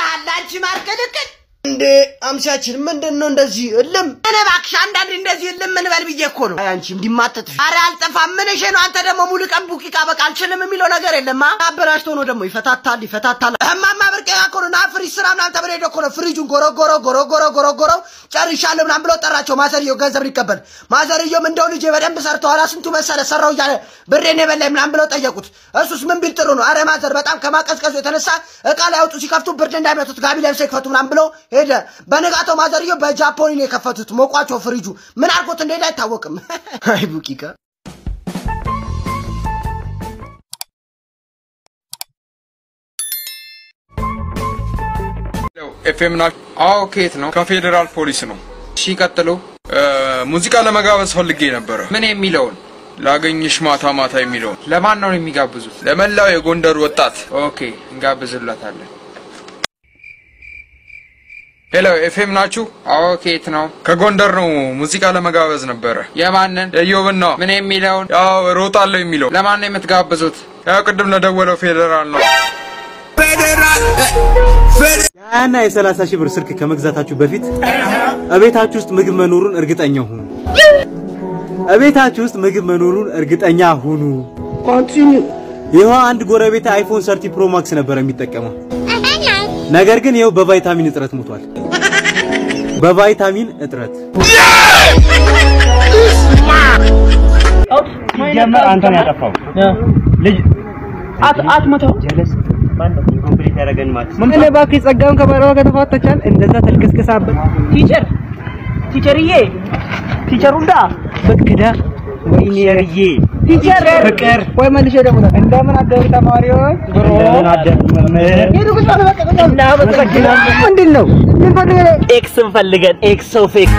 አላንቺ ማርቅልቅል እንዴ አምሳችን ምንድን ነው እንደዚህ እልም? እኔ እባክሽ አንዳንድ እንደዚህ እልም እንበል ብዬ እኮ ነው። አይ አንቺ እንዲማተት አረ አልጠፋም። ምን እሺ ነው አንተ ደግሞ ሙሉ ቀን ቡቂቃ በቃ አልችልም የሚለው ነገር የለማ። አበላሽቶ ነው ደግሞ ይፈታታል ይፈታታል። እማማ ብርቄ እኮ ነው ና ፍሪጅ ስራ ምናምን ተብሎ ሄዶ እኮ ነው ፍሪጁን ጎረጎሮ ጎረጎሮ ጎረጎሮ ጨርሻለሁ ምናምን ብሎ ጠራቸው። ማዘርየው ገንዘብ ሊቀበል ማዘርየውም እንደው ልጄ በደንብ ሰርተዋል ስንቱ መሰለ ሰራው እያለ ብሬን የበላኝ ምናምን ብለው ጠየቁት። እሱስ ምን ቢል ጥሩ ነው? አረ ማዘር በጣም ከማቀዝቀዙ የተነሳ እቃ ላይ አውጡ ሲከፍቱ ብርድ እንዳይመቱት ጋቢ ለብሰው ይክፈቱ ምናምን ብሎ ሄደ። በንጋታው ማዘርየው በጃፖኒ ነው የከፈቱት። ሞቋቸው ፍሪጁ ምን አድርጎት እንደሄደ አይታወቅም። አይ ቡቂቃ ኤፍኤም ና አዎ ከየት ነው ከፌዴራል ፖሊስ ነው እሺ ቀጥሎ ሙዚቃ ለመጋበዝ ፈልጌ ነበረ ምን የሚለውን ላገኝሽ ማታ ማታ የሚለውን ለማን ነው የሚጋብዙት ለመላው የጎንደር ወጣት ኦኬ እንጋብዝለታለን ሄሎ ኤፍኤም ናችሁ አዎ ከየት ነው ከጎንደር ነው ሙዚቃ ለመጋበዝ ነበረ የማንን የዮብን ነው ምን የሚለውን ያው ሮጣለሁ የሚለው ለማን ነው የምትጋብዙት ያው ቅድም ለደወለው ፌዴራል ነው እና የሰላሳ ሺህ ብር ስልክ ከመግዛታችሁ በፊት እቤታችሁ ውስጥ ምግብ መኖሩን እርግጠኛ ሁኑ። እቤታችሁ ውስጥ ምግብ መኖሩን እርግጠኛ ሁኑ። ይኸው አንድ ጎረቤት አይፎን ሰርቲ ፕሮ ማክስ ነበር የሚጠቀመው። ነገር ግን ይኸው በቫይታሚን እጥረት ሞቷል። በቫይታሚን እጥረት ሲጀመር አንተን ያጠፋው ልጅ አትመተው ጀለስ ኮምፕሊት ያደረገን ማለት ምን እኔ እባክህ ጸጋውን ከባለዋ ጋር ተፋተቻል። እንደዛ ተልከስከሳበት ቲቸር ቲቸርዬ ቲቸር ሁላ በቅዳ ወይኔ ሸርዬ ቲቸር ፍቅር ወይ መልሼ ደግሞ እንደምን አደሩ ተማሪዎች ብሮ እንደምን አደርክ መምህር ሄዱ ቁጭ በሉ በቃ ቁጭ በሉ። እናመሰግናለን። ምንድን ነው ምን ፈልገህ ነው? ኤክስን ፈልገን ኤክስ ኦፍ ኤክስ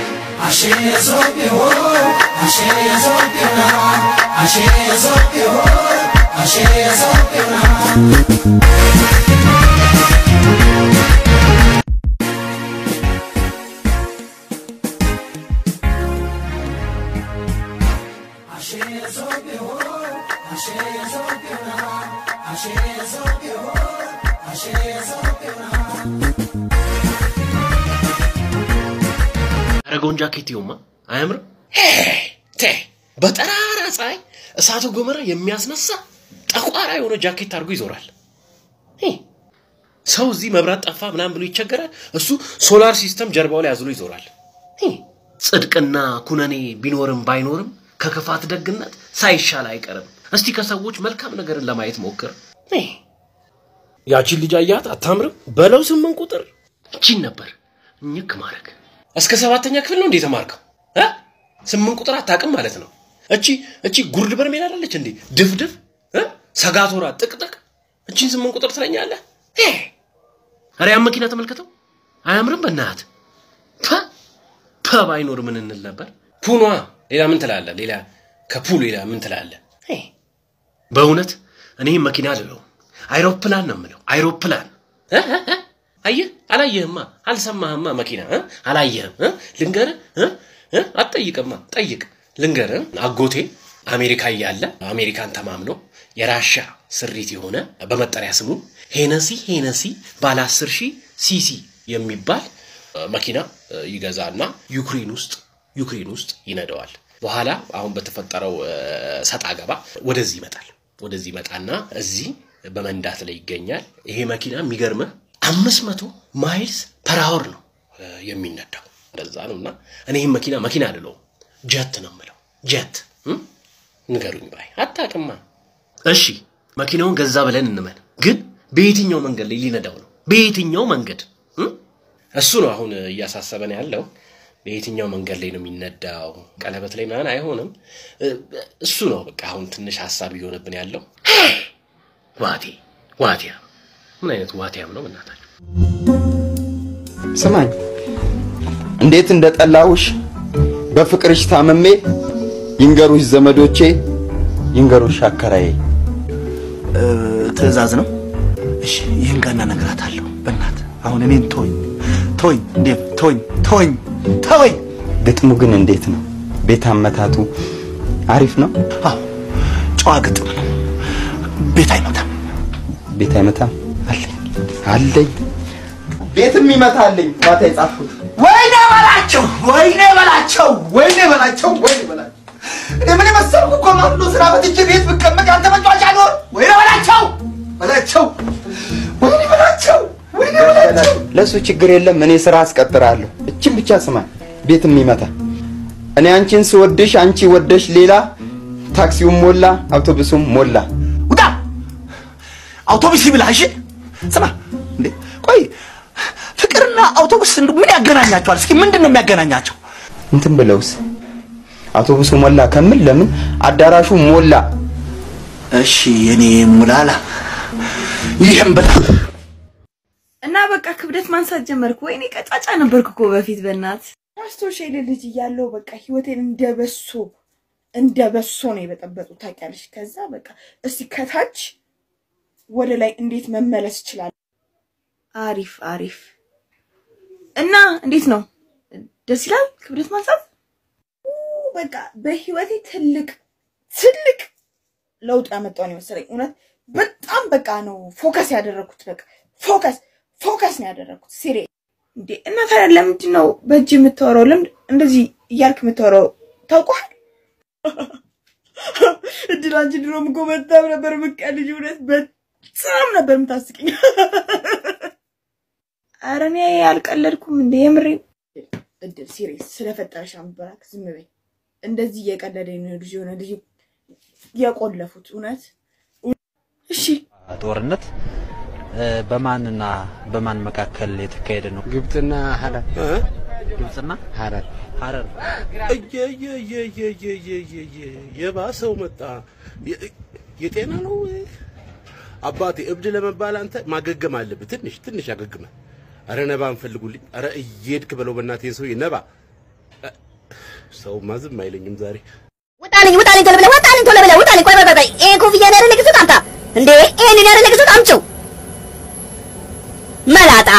ያረገውን ጃኬት ይሁማ አያምርም? ቴ በጠራራ ፀሐይ እሳተ ገሞራ የሚያስነሳ ጠቋራ የሆነ ጃኬት አድርጎ ይዞራል። ሄ፣ ሰው እዚህ መብራት ጠፋ ምናምን ብሎ ይቸገራል። እሱ ሶላር ሲስተም ጀርባው ላይ አዝሎ ይዞራል። ሄ፣ ጽድቅና ኩነኔ ቢኖርም ባይኖርም ከክፋት ደግነት ሳይሻል አይቀርም። እስቲ ከሰዎች መልካም ነገርን ለማየት ሞክር። ሄ፣ ያቺን ልጅ አያት አታምርም? በለው ስምንት ቁጥር እቺን ነበር እኝክ ማድረግ እስከ ሰባተኛ ክፍል ነው እንዴ የተማርከው? እ? ስምንት ቁጥር አታውቅም ማለት ነው። እቺ እቺ ጉርድ በርሜል አይደለች እንዴ ድፍድፍ እ? ሰጋቶራ ጥቅጥቅ እቺን ስምንት ቁጥር ትለኛለህ? ሄ! ኧረ ያን መኪና ተመልከተው አያምርም? በእናትህ ፐ ፐ ባይኖር ምን እንል ነበር? ፑኗ ሌላ ምን ትላለህ? ሌላ ከፑ ሌላ ምን ትላለህ? ሄ! በእውነት እኔ መኪና አልለውም አይሮፕላን ነው የምለው አይሮፕላን እ? እ? እ? አየህ አላየህማ አልሰማህማ መኪና እ? አላየህም እ? ልንገርህ እ? እ? አትጠይቅማ ጠይቅ ልንገርህ አጎቴ አሜሪካ እያለ አሜሪካን ተማምኖ የራሻ ስሪት የሆነ በመጠሪያ ስሙ ሄነሲ ሄነሲ ባለ 10 ሺህ ሲሲ የሚባል እ፣ መኪና እ፣ ይገዛና ዩክሬን ውስጥ ዩክሬን ውስጥ ይነደዋል። በኋላ አሁን በተፈጠረው እ፣ ሰጣ ገባ ወደዚህ ይመጣል። ወደዚህ ይመጣና እዚህ በመንዳት ላይ ይገኛል። ይሄ መኪና የሚገርምህ አምስት መቶ ማይልስ ፐር አወር ነው እ፣ የሚነዳው እንደዛ ነው። እና እኔ ይህም መኪና መኪና አልለውም ጀት ነው የምለው ጀት እ? ንገሩኝ ባይ አታውቅማ። እሺ መኪናውን ገዛ ብለን እንመን፣ ግን በየትኛው መንገድ ላይ ሊነዳው ነው? በየትኛው መንገድ እ? እሱ ነው አሁን እያሳሰበን ያለው። በየትኛው መንገድ ላይ ነው የሚነዳው? ቀለበት ላይ ምናምን አይሆንም። እ፣ እሱ ነው በቃ አሁን ትንሽ ሀሳብ እየሆነብን ያለው። ዋቴ ዋቴያ ምን አይነት ዋቴያም ነው በእናታችሁ? ስማኝ እንዴት እንደጠላውሽ በፍቅርሽ ታምሜ ይንገሩሽ ዘመዶቼ ይንገሩሽ አከራዬ ትዕዛዝ ነው። እሺ ይህን ጋር እነግራታለሁ። በእናትህ አሁን እኔን ተወኝ፣ ተወኝ፣ እንዴ ተወኝ፣ ተወኝ፣ ተወኝ። ግጥሙ ግን እንዴት ነው ቤት አመታቱ አሪፍ ነው አዎ ጨዋ ግጥም ነው። ቤት አይመታም። ቤት አይመታም አለኝ አለኝ ቤትም ይመታልኝ ማታ የጻፍኩት ወይኔ በላቸው ወይኔ በላቸው ወይኔ በላቸው ወይኔ በላቸው እኔ ምን የመሰልኩ እኮ ማፍሎ ስራ በትቼ ቤት ብቀመጥ አንተ መጫወቻ ኖር ወይኔ በላቸው በላቸው ወይኔ በላቸው ወይኔ በላቸው ለእሱ ችግር የለም እኔ ስራ አስቀጥራለሁ እችን ብቻ ስማ ቤትም ይመታ እኔ አንቺን ስወድሽ አንቺ ወደሽ ሌላ ታክሲውም ሞላ አውቶቡሱም ሞላ ውጣ አውቶቡስ ይብላ እሺ ስማ እንዴ ቆይ ፍቅርና አውቶቡስ እንዱ ምን ያገናኛቸዋል እስኪ ምንድን ነው የሚያገናኛቸው እንትን ብለውስ አውቶቡሱ ሞላ ከምል ለምን አዳራሹ ሞላ እሺ የኔ ሙላላ ይህም ብላ እና በቃ ክብደት ማንሳት ጀመርኩ። ወይኔ ቀጫጫ ነበርኩ እኮ በፊት በእናት ማስታወሻ የሌ ልጅ እያለሁ በቃ ህይወቴን እንደ በሶ እንደ በሶ ነው የበጠበጡ ታውቂያለሽ። ከዛ በቃ እስቲ ከታች ወደ ላይ እንዴት መመለስ ይችላል? አሪፍ አሪፍ። እና እንዴት ነው ደስ ይላል ክብደት ማንሳት? ኡ፣ በቃ በህይወቴ ትልቅ ትልቅ ለውጥ ያመጣው ነው የመሰለኝ። እውነት በጣም በቃ ነው ፎከስ ያደረኩት። በቃ ፎከስ ፎከስ ነው ያደረኩት። ሲሪ እንዴ! እና ታዲያ ለምንድን ነው በእጅ የምታወራው? ለምን እንደዚህ እያልክ የምታወራው? ታውቋል እድል አንቺ ድሮም እኮ በጣም ነበር የምትቀልጂው። እውነት በጣም ነበር የምታስቂኝ። ኧረ እኔ አልቀለድኩም እንዴ የምሬን። እድል ሲሪየስ ስለፈጠረሽ አምበራክ ዝም በይ። እንደዚህ እየቀለደ ነው ልጅ የሆነ ልጅ የቆለፉት እውነት እሺ ጦርነት እ፣ በማንና በማን መካከል የተካሄደ ነው? ግብፅና ሀረር ግብፅና ሀረር ሀረር እየየየየየየየ የባሰው መጣ። የ- የጤና ነው አባቴ። እብድ ለመባል አንተ ማገገም አለብህ። ትንሽ ትንሽ አገግመ። አረ ነባ እንፈልጉልኝ። አረ እየሄድክ በለው በእናትህ ሰውዬ ነባ። እ፣ ሰውማ ዝም አይለኝም ዛሬ። ውጣልኝ ውጣልኝ ቶሎ ብለህ ውጣልኝ ቶሎ ብለህ ውጣልኝ። ቆይ ቆይ ቆይ ቆይ ይሄ ኮፍያ ነው ያደረግህ ሱት አምጣ እንዴ! ይሄንን ያደረግህ ሱት አምጪው መላጣ